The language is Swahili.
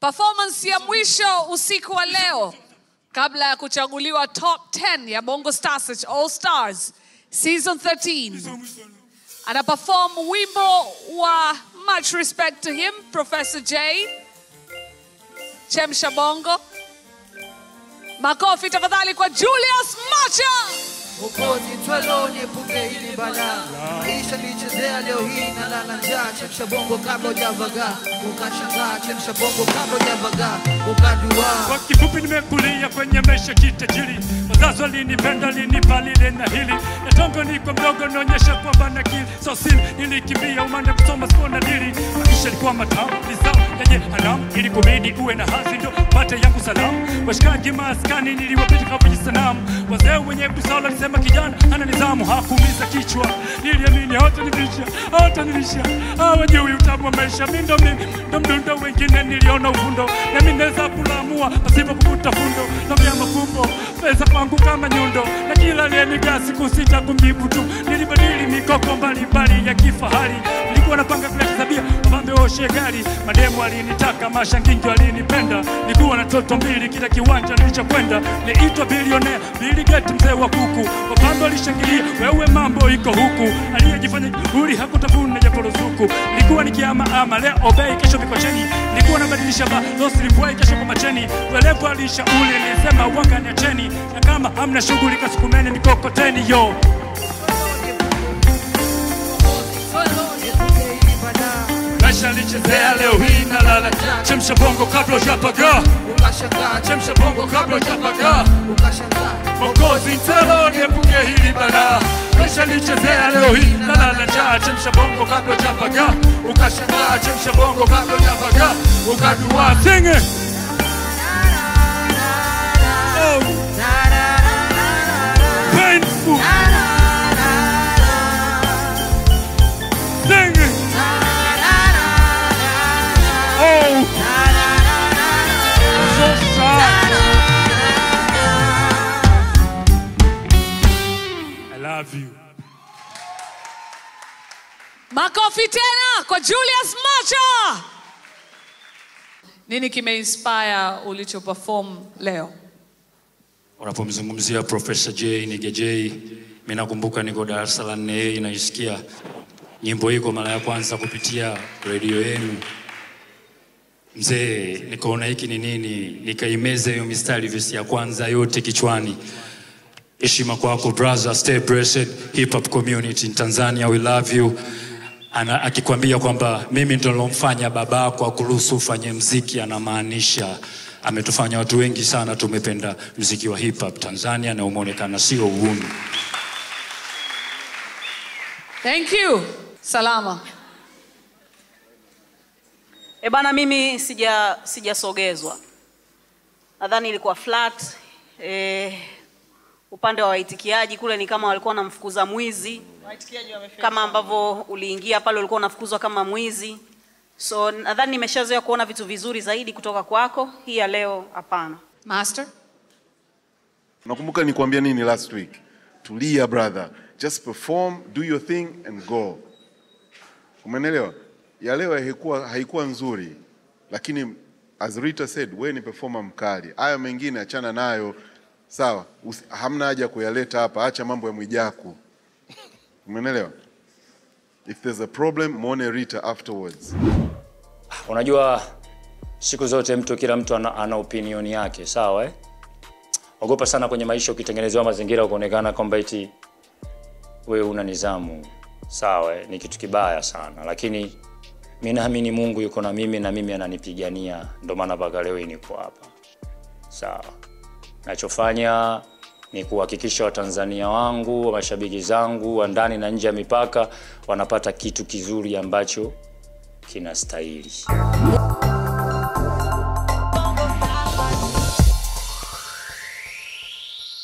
Performance ya mwisho usiku wa leo kabla ya kuchaguliwa top 10 ya Bongo Star Search All Stars season 13. Ana perform wimbo wa much respect to him Professor J. Chemsha Bongo. Makofi tafadhali kwa Julius Macha. Mwokozi twalo niepuke hili balaa maisha nichezea leo hii na lala njaa chemsha bongo kabla hujavagaa ukashangaa chemsha bongo kabla hujavagaa ukaduaa Kwa kifupi nimekulia kwenye maisha kitajiri, wazazi walinipenda, walinipa lile na hili, na tongo niko mdogo, naonyesha kwamba na akili so sin, nilikimbia umande kusoma sikuona dili, maisha yalikuwa matamu, lizao yenye haramu, ili kubidi uwe na hazi ndo pate yangu salamu, washikaji maskani niliwapita kama sanamu, wazee wenye busara walisema kijana ana nizamu, hakuumiza kichwa, niliamini hawatanilisha, hawatanilisha, hawajui utamu wa maisha, mi ndo mimi ndo mdundo, wengine niliona uvundo, nami naweza kulamua pasipo kuvuta fundo, naambia mafumbo pesa kwangu kama nyundo, na kila aliyenigaa siku sita kumjibu tu, nilibadili mikoko mbalimbali ya kifahari, nilikuwa napanga kuleta tabia wapambe oshe gari, mademu alinitaka, mashangingi walinipenda, nilikuwa na toto mbili, kila kiwanja nilichokwenda niitwa bilionea, Bill Gates mzee wa kuku, wapambe walishangilia, wewe mambo iko huku, aliyejifanya uli hakutafuna japo ruzuku, nilikuwa nikiama ama leo obei, kesho mikocheni, nilikuwa nabadilisha ba losi lifuai, kesho kwa macheni, welevu alishauri, nilisema wanga niacheni, na kama hamna shughuli kasukumeni mikokoteni yo maisha alichezea leo hii na lala, chemsha bongo kabla hujapagaa, ukashangaa chemsha bongo kabla hujapagaa ukashangaa Mokozi ntelo niepuke hili balaa, maisha lichezea leo hii na lala njaa, chemsha bongo kabla hujapagaa, ukashangaa, chemsha bongo kabla hujapagaa, ukadua sing it. Oh, painful. Sing it. Oh, so sad. I love you. Makofi tena kwa Julius Macha. Nini kimeinspire ulicho perform leo? Unapomzungumzia Profesa J Nige J, mimi nakumbuka niko darasa la nne A naisikia nyimbo hii kwa mara ya kwanza kupitia redio yenu. Mzee, nikaona hiki ni nini, nikaimeza hiyo mistari vesi ya kwanza yote kichwani. Heshima kwako brother, stay blessed. Hip hop community in Tanzania, we love you. Ana, akikwambia kwamba mimi ndo nilomfanya babako akuruhusu ufanye mziki, anamaanisha ametufanya watu wengi sana tumependa mziki wa hip hop Tanzania na umeonekana sio uhuni. Thank you. Salama. E bana, mimi sija sijasogezwa, nadhani ilikuwa flat. E, upande wa waitikiaji kule ni kama walikuwa wanamfukuza mwizi, kama ambavyo uliingia pale ulikuwa unafukuzwa kama mwizi. So nadhani nimeshazoea kuona vitu vizuri zaidi kutoka kwako. Hii ya leo hapana. Master. Nakumbuka nikuambia nini last week? Tulia brother, just perform, do your thing and go. Umenelewa? Ya leo haikuwa, haikuwa nzuri, lakini as Rita said, we ni performer mkali. Haya mengine achana nayo, sawa? Usi, hamna haja kuyaleta hapa, acha mambo ya Mwijaku. Umenelewa? If there's a problem, muone Rita afterwards. Unajua siku zote mtu kila mtu ana, ana opinion yake, sawa eh? Ogopa sana kwenye maisha ukitengenezewa mazingira kuonekana kwamba eti wewe una nizamu, sawa eh? Ni kitu kibaya sana, lakini mi naamini Mungu yuko na mimi na mimi ananipigania, ndio maana mpaka leo hii niko hapa, sawa. Nachofanya ni kuhakikisha Watanzania wangu, mashabiki zangu wa ndani na nje ya mipaka wanapata kitu kizuri ambacho kinastahili.